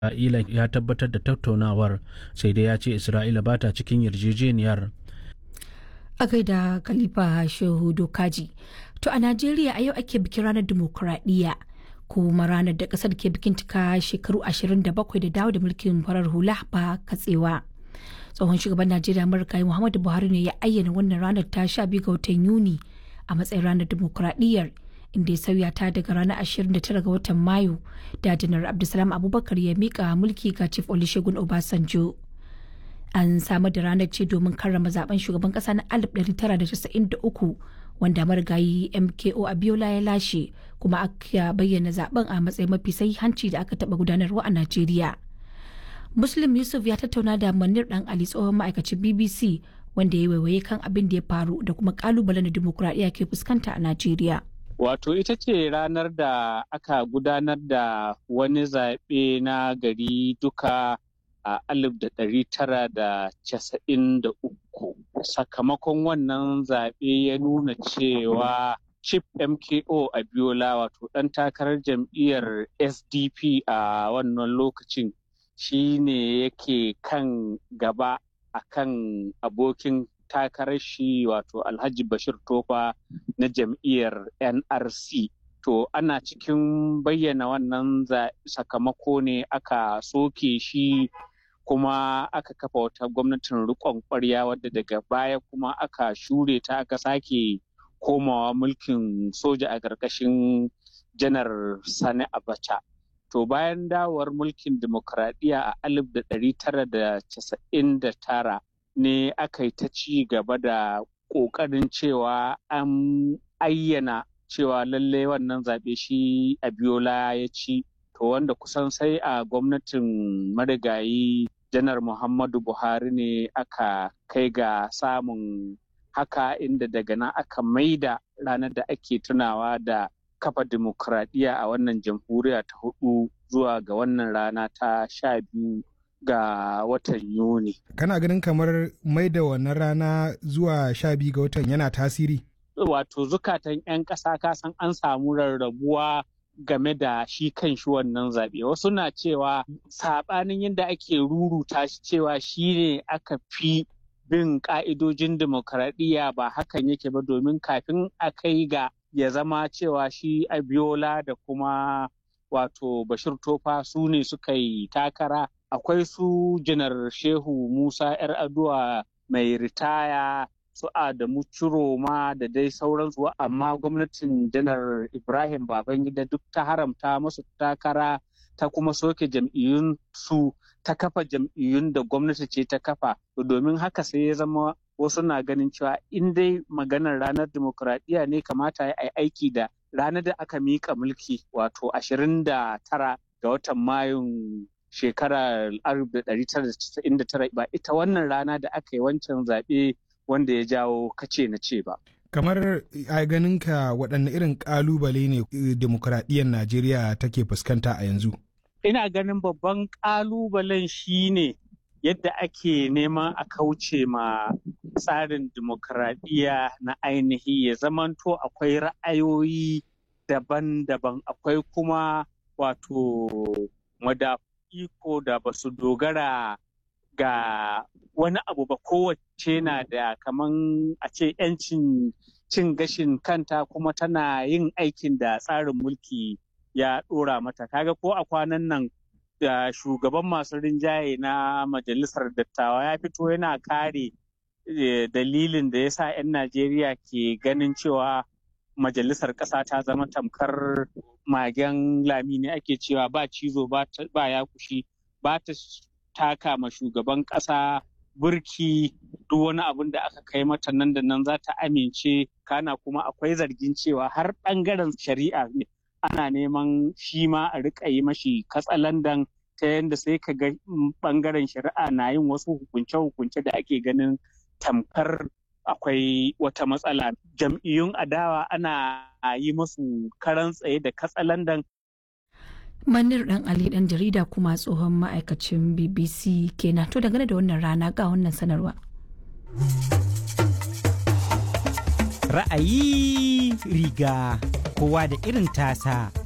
Isra'ila ya tabbatar da tattaunawar sai dai ya ce Isra'ila ba ta cikin yarjejeniyar. A gaida Khalifa Shehu Dokaji. To a Najeriya a yau ake bikin ranar dimokuraɗiyya kuma ranar da ƙasar ke bikin cika shekaru 27 da dawo da mulkin farar hula ba katsewa. Tsohon shugaban Najeriya Amurka Muhammadu Buhari ne ya ayyana wannan ranar ta 12 ga watan Yuni a matsayin ranar dimokuraɗiyyar inda ya sauya ta daga ranar 29 ga watan Mayu da janar Abdulsalam Abubakar ya mika mulki ga Chief Olusegun Obasanjo. An samar da ranar ce domin karrama zaben shugaban kasa na 1993 wanda marigayi MKO Abiola ya lashe kuma aka bayyana zaben a matsayin mafi sahihanci da aka taba gudanarwa a Najeriya. Muslim Yusuf ya tattauna da Manir Dan Ali tsohon ma'aikacin BBC wanda ya waiwaye kan abin da ya faru da kuma kalubalen da dimokuraɗiyya ke fuskanta a Najeriya. Wato ita ce ranar da aka gudanar da wani zaɓe na gari duka a alif da ɗari tara da casa'in da uku. Sakamakon wannan zaɓe ya nuna cewa Chief MKO Abiola wato ɗan takarar jam'iyyar SDP a wannan lokacin shi ne yake kan gaba a kan abokin takarar shi wato Alhaji Bashir Tofa na jam'iyyar NRC. To ana cikin bayyana wannan sakamako ne aka soke shi kuma aka kafa wata gwamnatin riƙon ƙwarya wadda daga baya kuma aka shure ta aka sake komawa mulkin soja a ƙarƙashin janar Sani Abacha. To bayan dawowar mulkin dimokuraɗiyya a 1999 ne aka yi ta ci gaba da ƙoƙarin cewa an ayyana cewa lallai wannan zaɓe shi Abiola ya ci to wanda kusan sai a gwamnatin marigayi janar Muhammadu Buhari ne aka kai ga samun haka inda daga nan aka maida ranar da ake tunawa da kafa dimokuraɗiyya a wannan jamhuriya ta hudu zuwa ga wannan rana ta sha biyu ga watan Yuni. Kana ganin kamar mai da wannan rana zuwa sha biyu ga watan yana tasiri? Wato zukatan 'yan ƙasa kasan an samu rarrabuwa game da shi kan shi wannan zaɓe. Wasu na cewa saɓanin yadda ake ruruta shi cewa shi ne aka fi bin ƙa'idojin demokaradiyya ba hakan yake ba domin kafin a kai ga ya zama cewa shi Abiola da kuma wato Bashir Tofa su ne suka yi takara akwai su janar shehu musa yar aduwa mai ritaya su adamu ciroma da dai sauransu amma gwamnatin janar ibrahim babangida duk ta haramta masu takara ta kuma soke jam'iyyun su ta kafa jam'iyyun da gwamnati ce ta kafa domin haka sai ya zama wasu na ganin cewa in dai maganar ranar dimokuraɗiyya ne kamata ya yi aiki da ranar da aka miƙa mulki wato 29 ga watan mayun shekarar 1999 ba ita wannan rana da aka yi wancan zaɓe wanda ya jawo kace na ce ba. Kamar a ganinka waɗanne irin ƙalubale ne demokuraɗiyyar Najeriya take fuskanta a yanzu? Ina ganin babban ƙalubalen shi ne yadda ake neman a kauce ma tsarin dimokuraɗiyya na ainihi ya zamanto akwai ra'ayoyi daban-daban akwai kuma wato madafu iko da ba su dogara ga wani abu ba kowace na da kaman a ce 'yancin cin gashin kanta kuma tana yin aikin da tsarin mulki ya ɗora mata kaga ko a kwanan nan da shugaban masu rinjaye na majalisar dattawa ya fito yana kare dalilin da ya sa 'yan najeriya ke ganin cewa majalisar ƙasa ta zama tamkar magen lami ne ake cewa ba cizo ba ya kushi ba ta taka ma shugaban ƙasa burki duk wani abin da aka kai mata nan da nan za ta amince kana kuma akwai zargin cewa har ɓangaren shari'a ne ana neman shi ma a riƙa yi mashi katsalandan ta yadda sai ka ga ɓangaren shari'a na yin wasu hukunce-hukunce da ake ganin tamkar akwai wata matsala jam'iyyun adawa ana yi musu karan tsaye da katsalandan manir dan ali dan jarida kuma tsohon ma'aikacin bbc kenan to dangane da wannan rana ga wannan sanarwa ra'ayi riga kowa da irin tasa